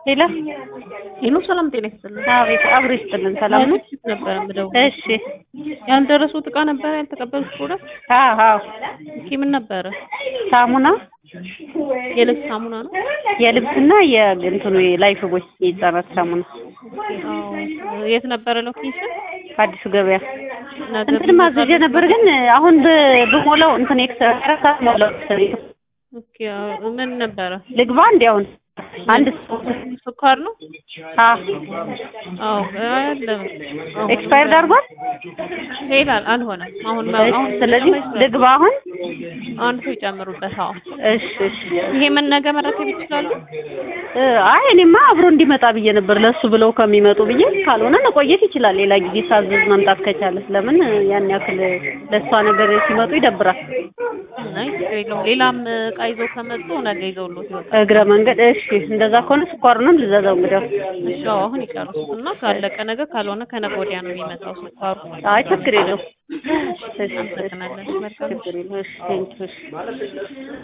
ሄሎ ሄሎ ሰላም ጤና ይስጥልን። አቤት አብሮ ይስጥልን። ሰላም ነው? ያልኩት ነበር የምደውለው። እሺ ያልደረሱት እቃ ነበር ያልተቀበሉት ፕሮዳክት? አዎ አዎ እስኪ ምን ነበረ? ሳሙና የልብስ ሳሙና ነው? የልብስና የእንትኑ የላይፍ ቦይ የህጻናት ሳሙና አዎ። የት ነበረ ሎኬሽን? አዲሱ ገበያ ነገ እንትን ማዘዣ ነበር ግን አሁን ብ- ብሞላው እንትን ኤክስትራ አራት ሰዓት ሞላው ኦኬ። አዎ። ምን ነበረ? ልግባ እንዲ አሁን አንድ ሰው ስኳር ነው? አ አዎ። አለ አሁን ኤክስፓየርድ አድርጓል። ይላል አልሆነም። አሁን እሺ፣ አሁን ስለዚህ ልግባ አሁን። አንድ ሰው ይጨምሩበት። አዎ። እሺ እሺ። ይሄ ምን ነገ መረከብ ይችላሉ? እ፣ አይ እኔማ አብሮ እንዲመጣ ብዬ ነበር ለሱ ብለው ከሚመጡ ብዬ። ካልሆነ መቆየት ይችላል ሌላ ጊዜ ሳዝዝ መምጣት ከቻለ። ለምን ያን ያክል ለእሷ ነገር ሲመጡ ይደብራል። አይ ችግር የለውም። ሌላም እቃ ይዘው ከመጡ ነገ ይዘውሎት ይወጣል። እግረ መንገድ እሺ፣ እንደዛ ከሆነ ስኳሩንም ልዘዘው እንግዲያው። እሺ አዎ፣ አሁን ይጨርሱት እና ካለቀ ነገ ካልሆነ ከነገ ወዲያ ነው የሚመጣው ስኳሩ። አይ ችግር የለውም። እሺ፣ እሺ፣ አመሰግናለን። መልካም ችግር የለውም። እሺ፣ ቴንኪው፣ እሺ